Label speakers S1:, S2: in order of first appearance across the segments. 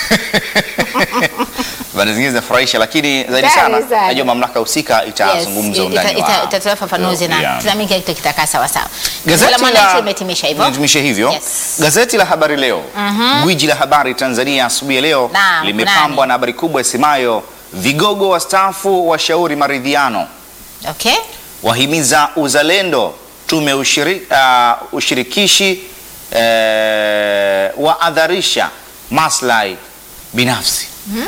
S1: Habari zingine zinafurahisha, lakini zaidi
S2: Sana,
S1: sana
S2: sana.
S1: najua mamlaka husika itazungumza
S2: Yes,
S1: undani
S2: ita- ita-
S1: wa
S2: itatoa fafanuzi na
S1: Yeah.
S2: tunaamini kila kitu kitakaa sawa sawa.
S1: Gazeti
S2: la
S1: la
S2: Mwananchi limetimisha hivyo.
S1: limetimisha hivyo.
S2: Yes.
S1: Gazeti la Habari Leo, gwiji la habari Tanzania asubuhi ya leo
S2: Naam,
S1: limepambwa
S2: kunani?
S1: na habari kubwa isemayo vigogo wastaafu washauri maridhiano,
S2: Okay?
S1: wahimiza uzalendo, tume ushiri, uh, ushirikishi eh, waadharisha maslahi binafsi.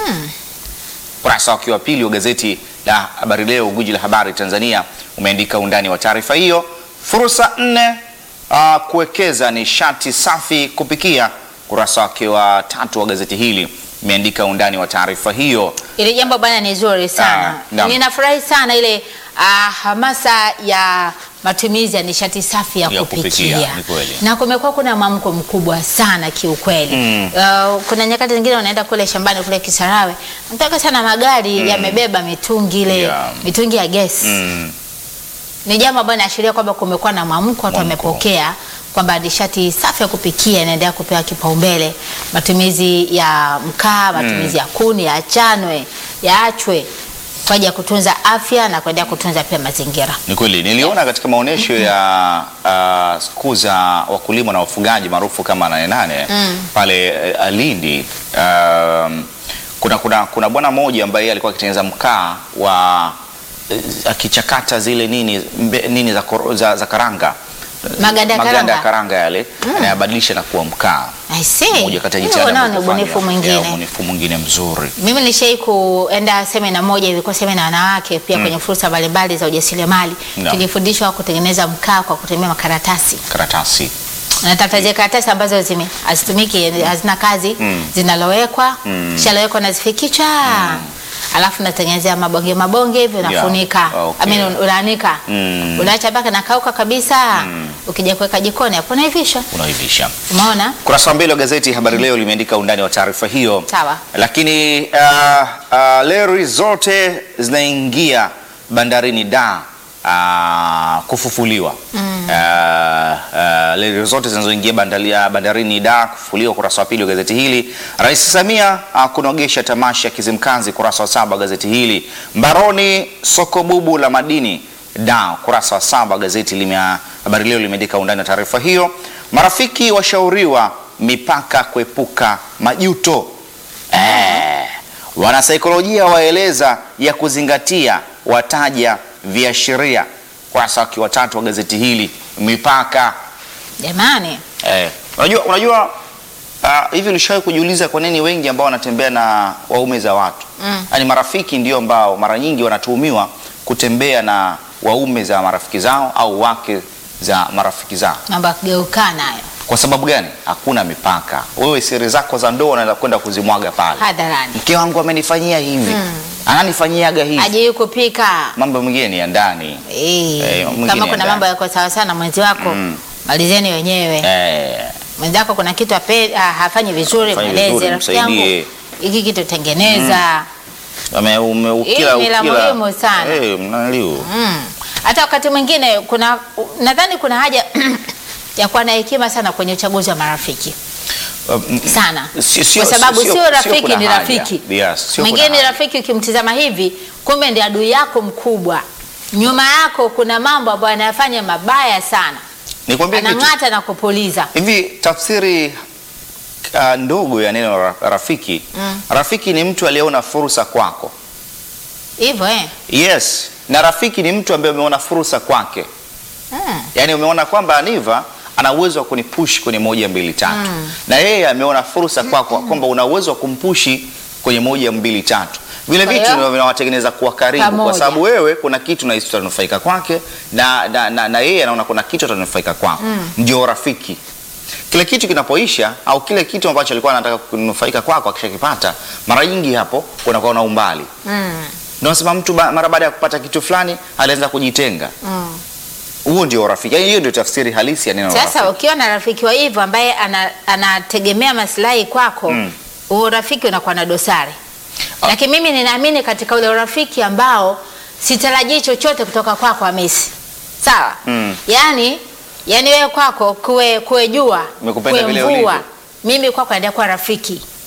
S1: Ukurasa wake wa pili wa gazeti la Habari Leo, gwiji la habari Tanzania, umeandika undani wa taarifa hiyo. Fursa nne uh, kuwekeza nishati safi kupikia. Ukurasa wake wa tatu wa gazeti hili umeandika undani wa taarifa hiyo.
S2: Ile jambo bwana ni zuri
S1: Ah,
S2: sana.
S1: naam.
S2: Ninafurahi sana ile ah, hamasa ya matumizi ya nishati safi ya,
S1: Ya
S2: kupikia,
S1: kupikia, ni kweli.
S2: na kumekuwa kuna mwamko mkubwa sana kiukweli.
S1: Mm.
S2: Uh, kuna nyakati zingine unaenda kule shambani kule Kisarawe, nataka sana magari yamebeba mitungi ile
S1: Yeah.
S2: mitungi ya gesi
S1: Mm,
S2: ni jambo ambalo inaashiria kwamba kumekuwa na mwamko, watu
S1: Mwamko.
S2: wamepokea kwamba nishati safi ya kupikia inaendelea kupewa kipaumbele. Matumizi ya mkaa, matumizi ya kuni yaachanwe, yaachwe kwa ajili ya kutunza afya na kuendelea kutunza pia mazingira.
S1: ni kweli niliona katika maonyesho ya uh, siku za wakulima na wafugaji maarufu kama nane nane pale uh, Lindi um, kuna, kuna, kuna bwana mmoja ambaye alikuwa akitengeneza mkaa wa eh, akichakata zile nini, mbe, nini za, koro- za, za karanga
S2: Maganda ya
S1: maganda ya
S2: karanga.
S1: karanga yale anayabadilisha na kuwa mkaa.
S2: I see.
S1: Moja kati ya
S2: Hiyo
S1: jitihada
S2: nao ni
S1: ambazo
S2: ubunifu
S1: kufanya.
S2: mwingine.
S1: Yeah, ubunifu mwingine mzuri.
S2: Mimi nilishai kuenda semina moja, ilikuwa semina ya wanawake pia kwenye fursa mbalimbali za ujasiriamali.
S1: Naam.
S2: Tulifundishwa kutengeneza mkaa kwa kutumia makaratasi.
S1: Karatasi
S2: Natafuta zile karatasi ambazo zime hazitumiki, hazina kazi, zinalowekwa, kishalowekwa nazifikisha. Alafu natengenezea mabonge mabonge hivi unafunika.
S1: okay.
S2: I mean, unaanika.
S1: Mm.
S2: Unaacha mpaka nakauka kabisa. Ukija kuweka jikoni hapo unaivisha.
S1: unaivisha.
S2: Umeona?
S1: Kurasa wa mbele wa gazeti Habari Leo limeandika undani wa taarifa hiyo.
S2: Sawa.
S1: Lakini uh, uh, leri zote zinaingia bandarini da uh, kufufuliwa mm. uh, uh, leri zote zinazoingia bandali- uh, bandarini da kufufuliwa. Kurasa wa pili wa gazeti hili. Rais Samia uh, kunogesha tamasha ya Kizimkazi. Kurasa wa saba wa gazeti hili. Mbaroni soko bubu la madini da kurasa wa saba gazeti lime Habari Leo limeandika undani wa taarifa hiyo. Marafiki washauriwa mipaka kuepuka majuto. Eh, wanasaikolojia waeleza ya kuzingatia, wataja viashiria. Kurasa wake wa tatu wa gazeti hili mipaka.
S2: Jamani.
S1: Eh, unajua unajua ah, hivi ulishawahi kujiuliza kwa nini wengi ambao wanatembea na waume za watu
S2: Mm.
S1: yaani marafiki ndio ambao mara nyingi wanatuhumiwa kutembea na waume za marafiki zao au wake za marafiki zao.
S2: Mambo ya kugeukana hayo.
S1: Kwa sababu gani? Hakuna mipaka. Wewe siri zako za ndoa unaweza kwenda kuzimwaga pale.
S2: Hadharani.
S1: Mke wangu amenifanyia hivi, ananifanyiaga hivi.
S2: Hajui kupika.
S1: Mambo mengine ni ya ndani.
S2: Eh,
S1: Eh, mwingine
S2: kama kuna
S1: ndani.
S2: mambo yako sawa sawa na mwenzi wako malizeni wenyewe.
S1: Eh,
S2: Mwenzako kuna kitu ape, ah, hafanyi vizuri,
S1: Hafanyi
S2: mweleze
S1: vizuri,
S2: rafiki yangu,
S1: msaidie.
S2: hiki kitu tengeneza.
S1: ame- ume- ukila
S2: Hii ni la
S1: ukila.
S2: muhimu sana.
S1: Eh, mnaliu.
S2: Mm. Hata wakati mwingine kuna nadhani kuna haja ya kuwa na hekima sana kwenye uchaguzi wa marafiki
S1: Um,
S2: sana,
S1: Si- sio-
S2: kwa sababu
S1: sio-
S2: sio
S1: sio
S2: rafiki
S1: kuna
S2: ni
S1: haja.
S2: rafiki
S1: Yes, sio
S2: mwingine
S1: kuna
S2: ni
S1: haja.
S2: rafiki, ukimtizama hivi, kumbe ndi adui yako mkubwa. Nyuma yako kuna mambo ambayo anayafanya mabaya sana,
S1: Nikwambie kitu.
S2: anang'ata na kupuliza.
S1: Hivi tafsiri uh, ndogo ya neno ra- rafiki. Rafiki ni mtu aliyeona fursa kwako.
S2: Hivyo eh?
S1: Yes, na rafiki ni mtu ambaye umeona fursa kwake.
S2: Mm.
S1: Yaani umeona kwamba Aniva ana uwezo wa kunipush kwenye moja mbili tatu, na yeye ameona fursa kwako kwamba una uwezo wa kumpushi kwenye moja mbili tatu. Vile
S2: Kwa
S1: vitu
S2: hiyo,
S1: ndio vinawatengeneza kuwa karibu, kwa
S2: pamoja.
S1: sababu wewe kuna kitu na utanufaika kwake na, na, na, na yeye anaona kuna kitu atanufaika kwako. Ndio rafiki. Kile kitu kinapoisha au kile kitu ambacho alikuwa anataka kunufaika kwako akishakipata, mara nyingi hapo kunakuwa na umbali.
S2: Mm.
S1: Ndio nasema mtu ba, mara baada ya kupata kitu fulani alianza kujitenga.
S2: Mm.
S1: Huo ndio rafiki. Yaani hiyo ndio tafsiri halisi ya neno
S2: Sasa
S1: rafiki.
S2: ukiwa na rafiki wa hivyo ambaye ana, anategemea maslahi kwako
S1: Mm.
S2: huo rafiki unakuwa na dosari. Lakini mimi ninaamini katika ule urafiki ambao sitarajii chochote kutoka kwako Hamisi. Sawa?
S1: Mm.
S2: Yaani yaani wewe kwako kuwe kuwe jua,
S1: Nimekupenda
S2: kuwe
S1: vile
S2: mvua.
S1: ulivyo.
S2: Mimi kwako naendelea kuwa rafiki.